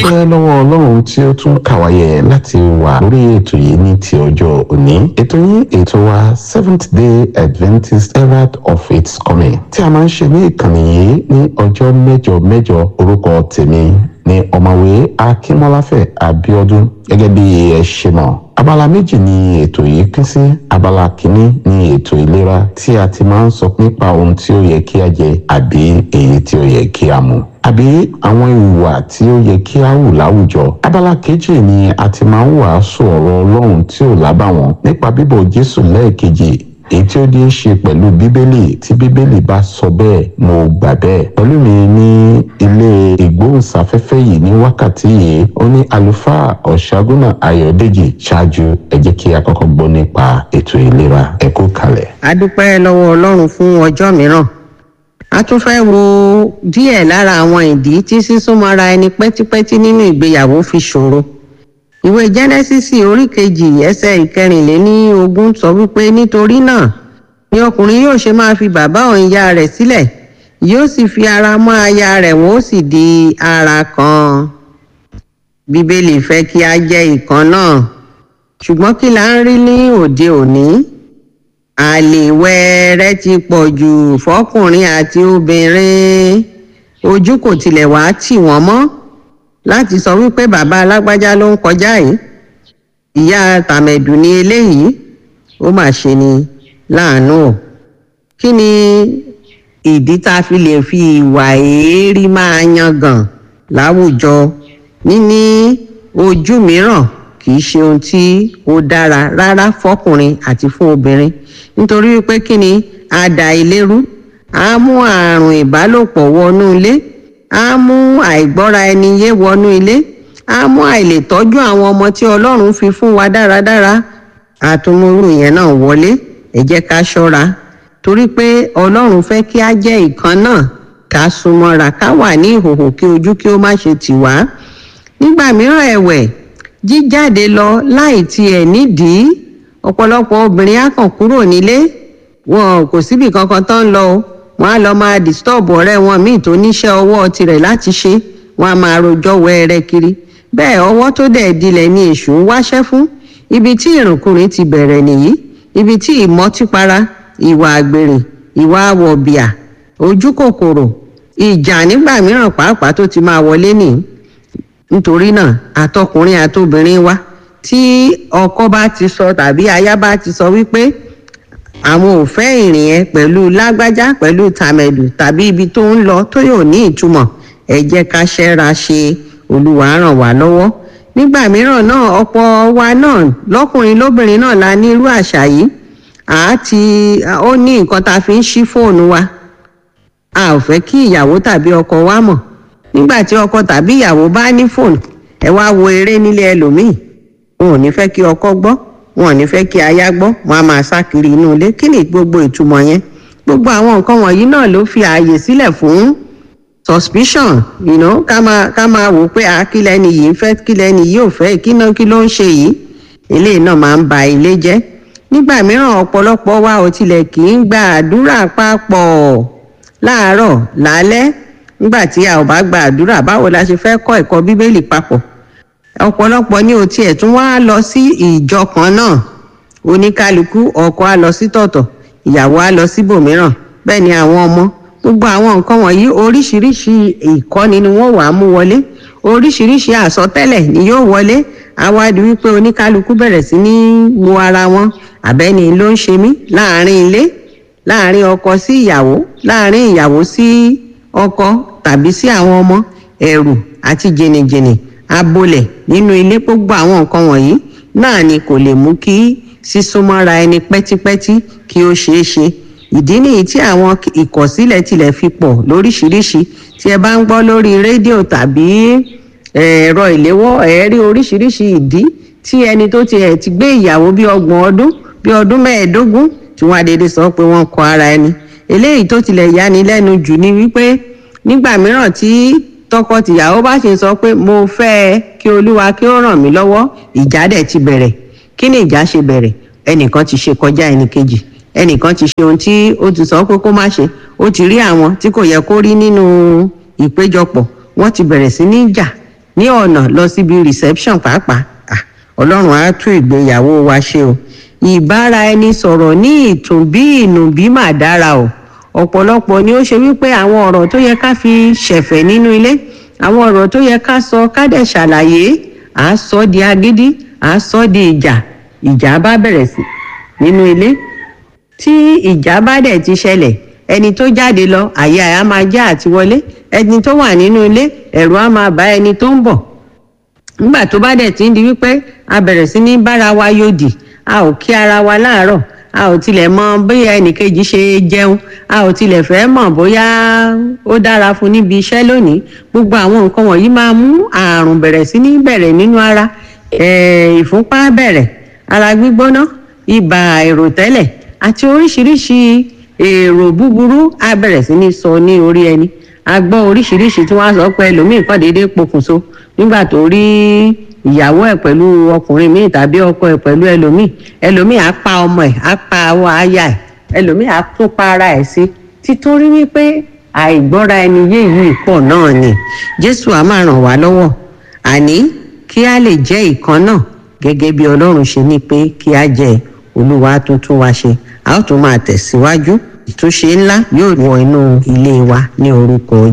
dúpẹ́ lọ́wọ́ ọlọ́run tí ó tún kàwáyé láti wà lórí ètò yìí ní ti ọjọ́ òní ètò yìí ètò wa seventh day adventist herald of its coming tí a máa ń ṣe ní ìkànnì yìí ní ọjọ́ mẹ́jọ mẹ́jọ orúkọ tèmi ní ọ̀mọ̀wé akínmọ́láfẹ̀ abíọ́dún gẹ́gẹ́ bí ẹ ṣe mọ̀ abala méjì ni ètò yìí pín sí abala kìíní ni ètò ìlera tí a ti máa ń sọ nípa ohun tí ó yẹ kí a jẹ àbí èyí tí ó yẹ kí a mu àbí àwọn ìwà tí ó yẹ kí a hù láwùjọ abala kejì ni a ti máa ń wàásù ọ̀rọ̀ ọlọ́run tí ò lábàwọ́n nípa bíbọ̀ jésù lẹ́ẹ̀kejì èyí tí ó dé ṣe pẹ̀lú bíbélì tí bíbélì bá sọ bẹ́ẹ̀ mo gbà bẹ́ẹ̀. pẹ̀lú mi ní ilé ìgbóhùnsáfẹ́fẹ́ yìí ní wákàtí yìí ó ní àlùfáà ọ̀ṣágúnà ayọ̀dèjì ṣáájú ẹ jẹ́ kí a kọ́kọ́ gbọ́ nípa ètò ìlera ẹ kú kalẹ̀. a dúpẹ́ lọ́wọ́ ọlọ́run fún ọjọ́ mìíràn a tún fẹ́ wo díẹ̀ lára àwọn ìdí tí sísúnmọ́ra ẹni pẹ́típẹ́tí nínú ìgbéyàwó fi ṣòro ìwé jẹ́nẹ́sísì orí kejì ẹsẹ̀ ìkẹrìnléní ogún sọ wípé nítorí náà ni ọkùnrin yóò ṣe máa fi bàbá òun ìyá rẹ̀ sílẹ̀ yóò sì fi ara mọ́ aya rẹ̀ wọ́n ó sì di ara kan bíbélì fẹ́ kí a jẹ́ ìkan náà ṣùgbọ́n kí la ń rí ní òde òní àlè wẹ́ẹ́rẹ́ ti pọ̀ jù fọkùnrin àti obìnrin ojú kò tilẹ̀ wá tì wọ́n mọ́ láti sọ wípé bàbá alágbájá ló ń kọjá yìí ìyá tàmẹ̀dù ni eléyìí ó mà ṣe ni láàánú o kí ni ìdí tá a fi lè fi ìwà èérí máa yangàn láwùjọ níní ojú mìíràn kì í ṣe ohun tí ó dára rárá fọkùnrin àti fún obìnrin nítorí wípé kí ni àdá ìlérú á mú àrùn ìbálòpọ̀ wọnú ilé á mú àìgbọ́ra ẹni yé wọnú ilé á mú àìlètọ́jú àwọn ọmọ tí ọlọ́run fi fún wa dáradára àtúmúrú yẹn náà wọlé ẹ jẹ́ ká ṣọ́ra torí pé ọlọ́run fẹ́ kí á jẹ́ ìkan náà ká súnmọ́ra ká wà ní ìhòhò kí ojú kí ó má ṣe tì wá nígbà mìíràn ẹ̀wẹ̀ jíjáde lọ láì tiẹ̀ nídìí ọ̀pọ̀lọpọ̀ obìnrin á kàn kúrò nílé wọn kò síbì kankan tán lọ o wọn á lọ máa disturb ọ̀rẹ́ wọn míì tó níṣẹ́ ọwọ́ tirẹ̀ láti ṣe wọn á máa rojọ́ wẹ́ẹ́rẹ́ kiri bẹ́ẹ̀ ọwọ́ tó dẹ̀ dilẹ̀ ni èṣù ń wáṣẹ́ fún ibi tí ìrùnkùnrin ti bẹ̀rẹ̀ nìyí ibi tí ìmọtípara ìwà àgbèrè ìwà àwọ̀bìà ojú kòkòrò ìjà nígbà mìíràn pàápàá tó ti máa wọlé nìyí nítorí náà àtọkùnrin àtobìnrin wa tí ọkọ bá ti sọ tàbí aya bá ti sọ wípé àwọn ò fẹ́ ìrìn ẹ pẹ̀lú lágbájá pẹ̀lú tàmẹ̀dù tàbí ibi tó ń lọ tó yóò ní ìtumọ̀ ẹ jẹ́ ká ṣẹ́ra ṣe olúwa ràn wá lọ́wọ́ nígbà mìíràn náà ọ̀pọ̀ wa náà lọ́kùnrin lóbìnrin náà la ní irú àṣà yìí àti ó ní nǹkan tá a fi ń ṣí fóònù wa a ò fẹ́ kí ìyàwó tàbí ọkọ wa mọ̀ nígbà tí ọkọ tàbí ìyàwó bá ní fóònù ẹ wá wo eré nílé ẹlòmíì wọn ò ní fẹ́ kí ọkọ gbọ́ wọn ò ní fẹ́ kí aya gbọ́ wọn á máa sá kiri inú ilé kí ni gbogbo ìtumọ̀ yẹn gbogbo àwọn nǹkan wọ̀nyí náà ló fi ààyè sílẹ̀ fún suspicion you know, ká máa ká máa wò pé àkílẹ̀ ni yìí ń fẹ́ kílẹ̀ ni yìí ò fẹ́ kí náà kí ló ń ṣe yìí eléyìí náà máa ń ba ilé jẹ́ nígbà mìíràn ọ̀pọ̀lọpọ̀ wa ò tilẹ̀ kì í gba àdúrà papọ̀ láàárọ̀ lálẹ́ nígbà tí a ò bá gba àdúrà báwo la ṣe fẹ́ kọ́ ẹ̀kọ́ bíbélì papọ̀ ọ̀pọ̀lọpọ̀ ní o tiẹ̀ tún wá lọ sí ìjọ kan náà oníkálukú ọkọ á lọ sí tọ̀tọ̀ ìyàwó á lọ síbòmíràn bẹ́ẹ̀ ni àwọn ọmọ gbogbo àwọn nǹkan wọ̀nyí oríṣiríṣi ìkọ́ni ni wọ́n wàá mú wọlé oríṣiríṣi àsọtẹ́lẹ̀ ni yóò wọlé àwádìí wípé oníkálukú bẹ̀rẹ̀ sí ní wo ara wọn àbẹ́ni ló ń ṣe mí láàrin ilé láàrin ọkọ sí ìyàwó láàrin ìyàwó sí ọkọ tàbí sí àwọn ọmọ ẹ̀rù àti jìnnìjìnnì abolẹ̀ nínú ilé gbogbo àwọn nǹkan wọ̀nyí náà ni kò lè mú kí sísúnmọ́ra ẹni pẹ́típẹ́tí kí ó ṣeé ṣe ìdí nìyí tí àwọn ìkọ̀sílẹ̀ tilẹ̀ fi pọ̀ lóríṣiríṣi tí ẹ bá ń gbọ́ lórí rédíò tàbí ẹ̀rọ ìléwọ́ ẹ̀ rí oríṣiríṣi ìdí tí ẹni tó ti ẹ̀ ti gbé ìyàwó bí ọgbọ̀n ọdún bí ọdún mẹ́ẹ̀ẹ́dógún tí wọ́n adédè sọ pé wọ́n kọ ara ẹni eléyìí tó tilẹ̀ yani lẹ́nu jù ni wípé nígbà mìíràn tí tọkọtìyàwó bá ṣe sọ pé mo fẹ́ ẹ kí olúwa kí ó ràn mí lọ́wọ́ ìjà dẹ̀ ti bẹ̀rẹ̀ kí ni ìjà ṣe bẹ̀rẹ̀ ẹnìkan ti ṣe kọjá ẹnìkejì ẹnìkan ti ṣe ohun tí ó ti sọ pé kó má ṣe ó ti rí àwọn tí kò yẹ kó rí nínú ìpéjọpọ̀ wọ́n ti bẹ̀rẹ̀ sí ní jà ní ọ̀nà lọ síbi reception pàápàá Ah, ọlọ́run á tún ìgbéyàwó wa ṣe o ìbára ẹni sọ̀rọ̀ ní ìtùnbí ìnùbí mà dára o ọ̀pọ̀lọpọ̀ ni ó ṣe wípé àwọn ọ̀rọ̀ tó yẹ ká fi ṣẹ̀fẹ̀ nínú ilé àwọn ọ̀rọ̀ tó yẹ ká sọ ká dẹ̀ ṣàlàyé à á sọ di agídí à á sọ di ìjà ìjà bá bẹ̀rẹ̀ sí nínú ilé tí ìjà bá dẹ̀ ti ṣẹlẹ̀ ẹni tó jáde lọ àyè àyà máa já àti wọlé ẹni tó wà nínú ilé ẹ̀rù á máa bá ẹni tó ń bọ̀ nígbà tó bá dẹ̀ ti ń di wípé a bẹ̀rẹ̀ sí ní bára wa yòdì a ò kí ara wa láàárọ̀ a ò tilẹ̀ mọ bóyá ẹnìkejì ṣe jẹun a ò tilẹ̀ fẹ́ mọ̀ bóyá ó dára fún níbi iṣẹ́ lónìí gbogbo àwọn nǹkan wọ̀nyí máa mú àrùn bẹ̀rẹ̀ sí ní bẹ̀rẹ̀ nínú ara eh, ìfúnpá bẹ̀rẹ̀ ara gbígbóná ibà àìròtẹ́lẹ̀ àti oríṣiríṣi èrò búburú á bẹ̀rẹ̀ sí ní sọ ní orí ẹni a gbọ́ oríṣiríṣi tí wọ́n á sọ pé ẹlòmíì kàn déédéé pokùnso nígbà tó rí ìyàwó ẹ̀ pẹ̀lú ọkùnrin míì tàbí ọkọ ẹ̀ pẹ̀lú ẹlòmíì ẹlòmíì á pa ọmọ ẹ̀ á pa awọ aya ẹ̀ ẹlòmíì á tún pa ara ẹ̀ sí títorí wípé àìgbọ́ra ẹni yé yìí pọ̀ náà ni jésù á máa ràn wá lọ́wọ́ àní kí a lè jẹ́ ìkan náà gẹ́gẹ́ bí ọlọ́run ṣe ní pé kí a jẹ́ olúwa tuntun wa ṣe a ó tún máa tẹ̀síwájú ìtúnṣe ńlá yóò wọ inú ilé wa ní orúkọ